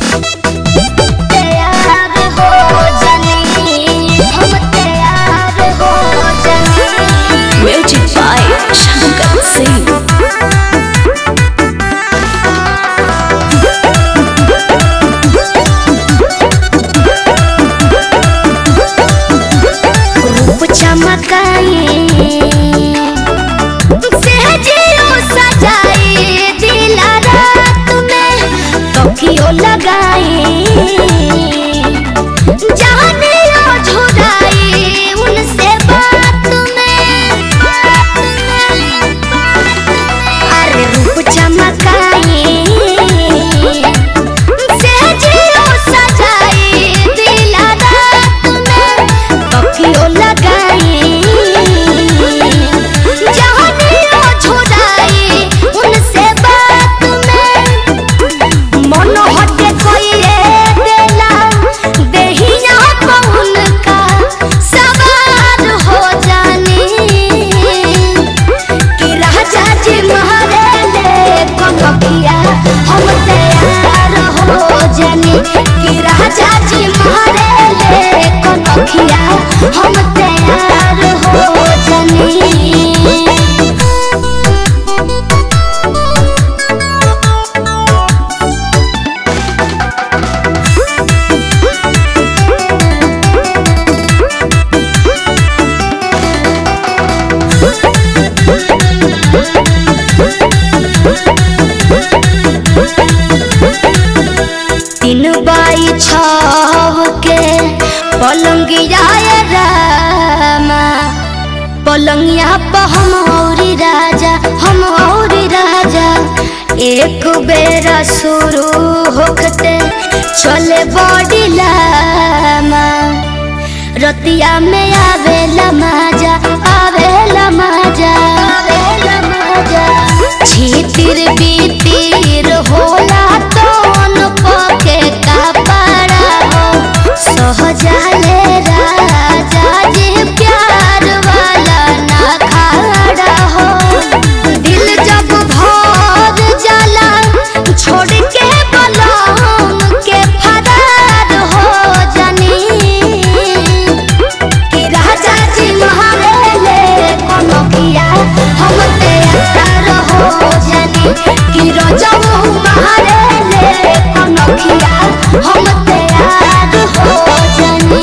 तैयार हो जानी हम तैयार हो जानी म्यूजिक बाय शंकर सिंह रूप चमकाए सहजियो सजाए दिला रात में तकियो लगाए जानियो झुराए उनसे बात में अरे रूप चमकाए सहजियो सजाए दिला रात में तकियो लगाए जानियो झुराए उनसे बात में मन हटे कोइए देला देहिया पौन का सवार हो जानी कि राजा जी महाराले कनकिया हम तैयार हो जानी कि राजा जी महाराले कनकिया हम तैयार हो जानी तीन बाई छव के पलंगिया रामा पलंगिया पर हम औरी राजा हम औरी राजा एक बेरा शुरू होखते चले बॉडी लामा रतिया में आवेला मजा आवेला मजा आवेला मजा छीतिर बीतिर होला तोन पके कपड़ा हो सहजाले राजा जी प्यार वाला ना खाड़ा हो दिल जब भर जाला छोड़ के बलम के फरार हो जानी कि राजा जी महारेले कनकिया हम तैयार हो जानी कि रजऊ महारेले कनकिया हम तैयार हो जानी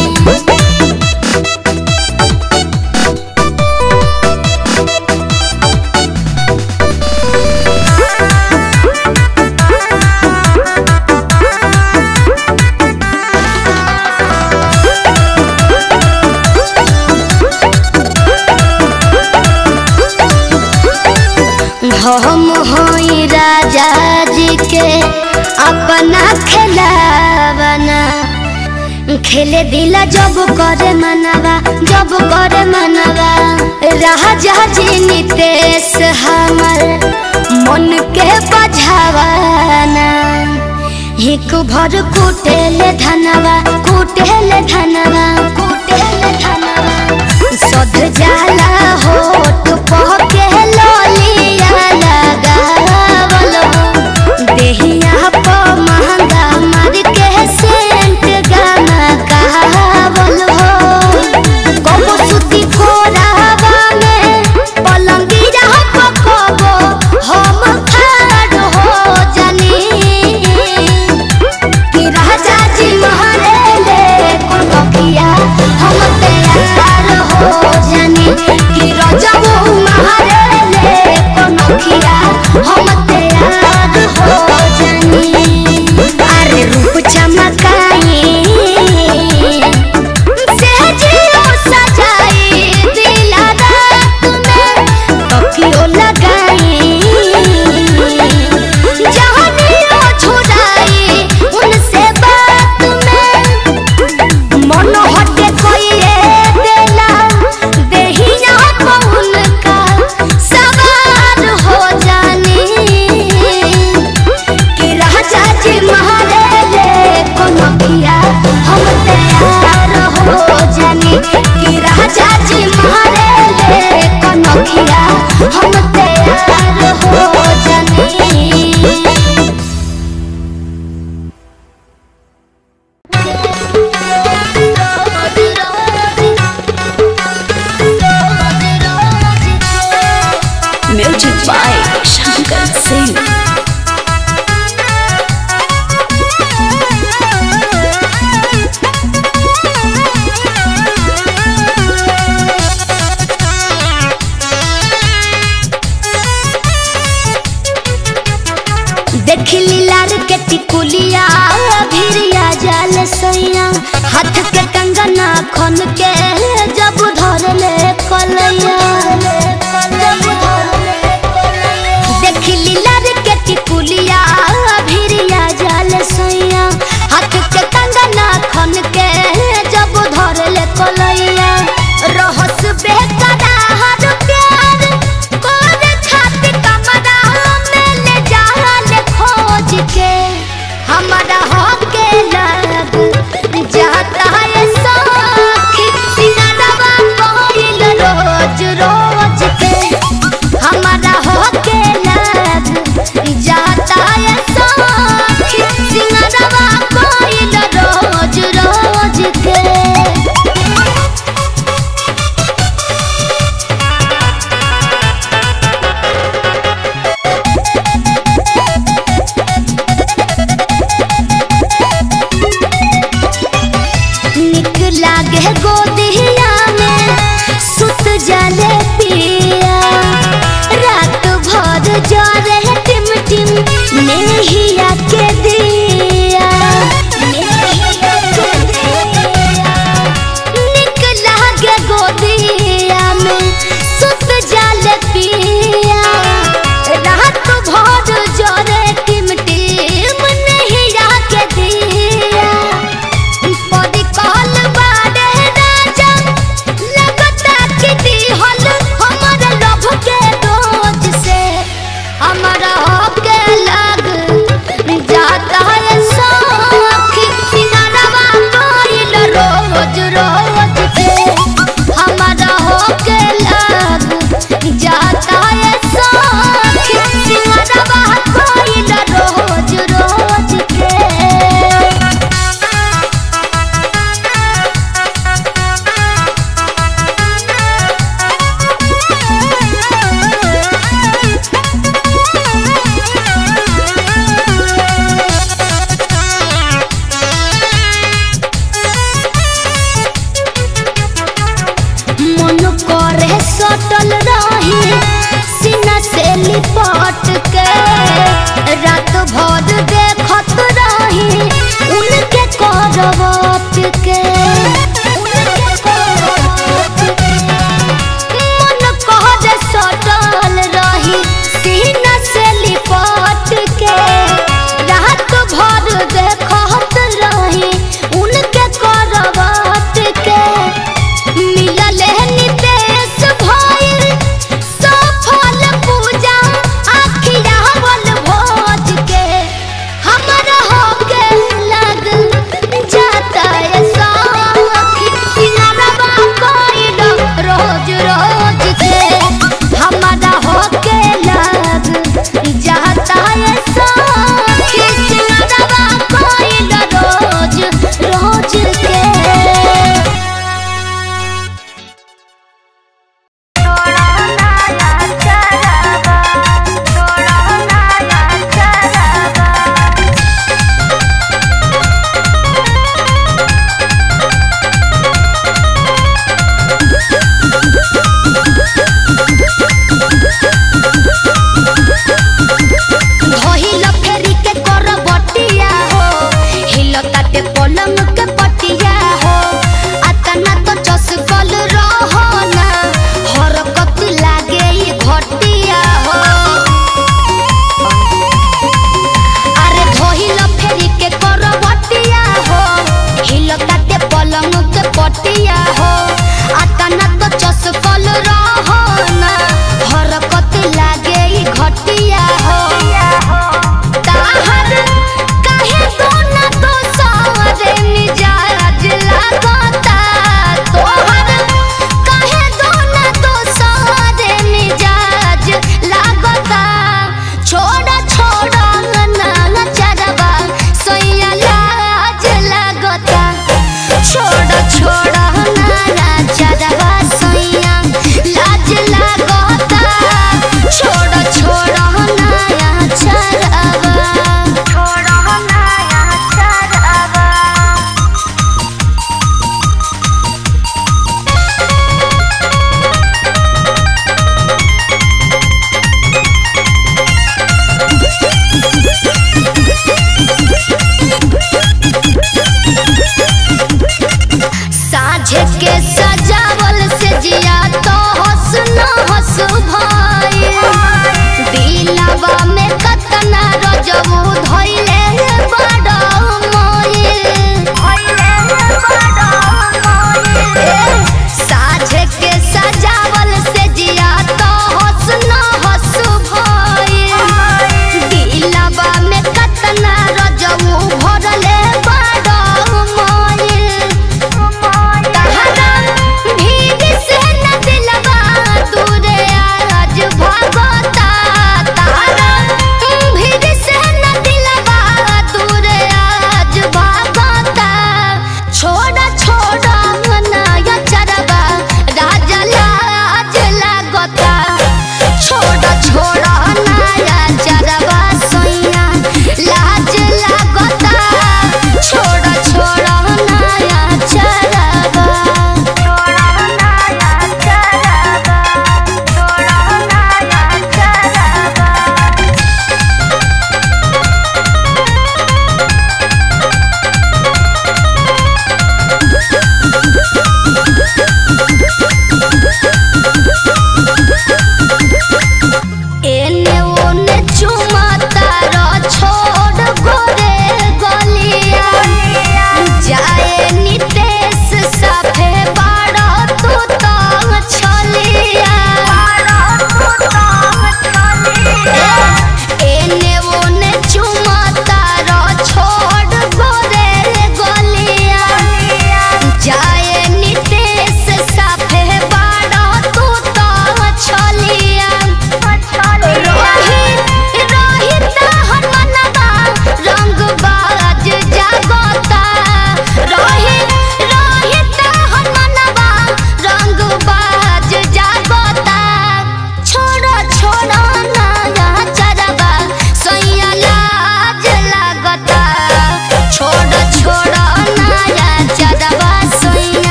हम होई राजा जी के अपना खिलावना खेले दिला जब करे मनवा जब करे मनवा राजा जी नितेश हमर मन के बझावाना हिक भर कुटेले धनवा कुटेले धनवा कुटेले धनवा सध जाला होठ पहके लोलिया लगावल देहिया प महंगा मार के सेंट गाना कहावल हो कबो सुती फोरावा में पलंगिया प कबो हम खाड़ हो जानी कि राजा जी महारेले कनकिया हम तैयार हो जानी कि रजबू महारेले कनकिया हम तैयार हो जानी अरे रूप चमकाई सहजियो सजाई दिला रात में तकियो लगाई जहनियो छुड़ाई उनसे बात में मन हटे कोइए देला देहिया पौन का सवार हो जानी कि राजा जी महारेले कनकिया हम तैयार हो जानी कि राजा जी महारेले कनकिया हम तैयार हो जानी लार के टिकुलिया भिरिया जाल सैया हाथ के कंगना खन के जब धर ले कलैया देखली लार के टिकुलिया भिरिया जाल सैया हाथ के कंगना खन के जब धर ले कलैया रहस बेकरार प्यार कोरे खातिर कमरा में ले जाल खोज के हमारा होके लग जाता है सखी सिंगारवा कोइल रोज रोज के हमारा होके लग जाता है सखी सिंगारवा कोइल रोज रोज के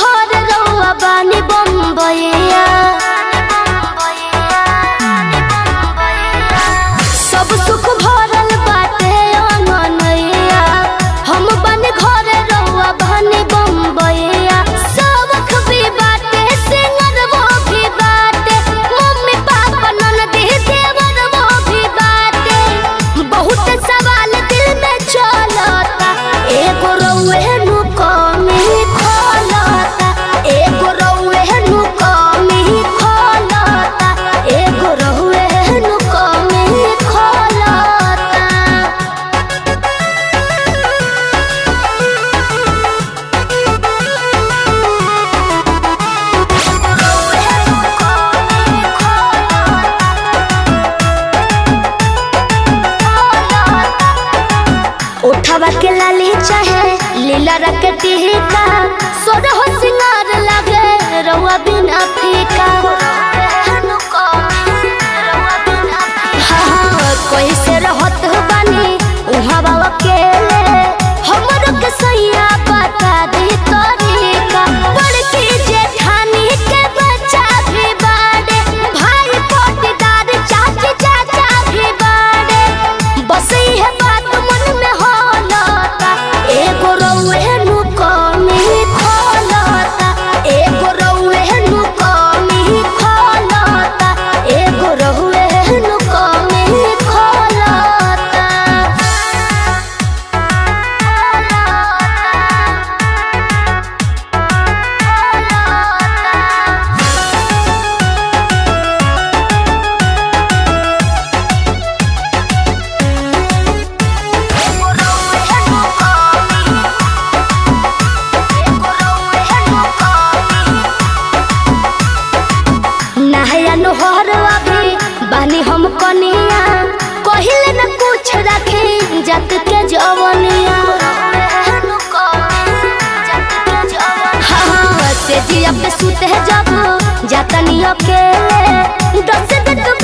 घर रहुआ बानी बम्बैया सब सुख भरल बाटे अंगनैया हम बन घर रहुआ बानी बम्बैया सबक भी बाटे सिंगर वो भी बाटे मम्मी पापा ननदी देवर वो भी बाटे बहुत सवाल दिल में चलता एगो रउए नु कमी खोलता एगो रउए नु कमी खोलता एगो रउए नु कमी खोलता उठावा के लाली चाहे लीला रख टीका सोरा हो सिंगार लगे रउआ बिना फीका हाँ, कोई से रहत बानी उहाँ बाबा के हमरो के सैया बता दी तरीका बड़की जेठानी के बच्चा भी बाड़े भाई पोटीदार चाची चाचा भी बाड़े बस इहे बात मन में होलता एगो रउए नु कमी खोलता एगो रउए नु कमी खोलता एगो रउए नु कमी खोलता नहया नोहर अभी बानी हम कनिया कहिले न कुछ रखे जत के जवनिया हाँ से जिया पे सुते जब जातनी अकेले दस दिन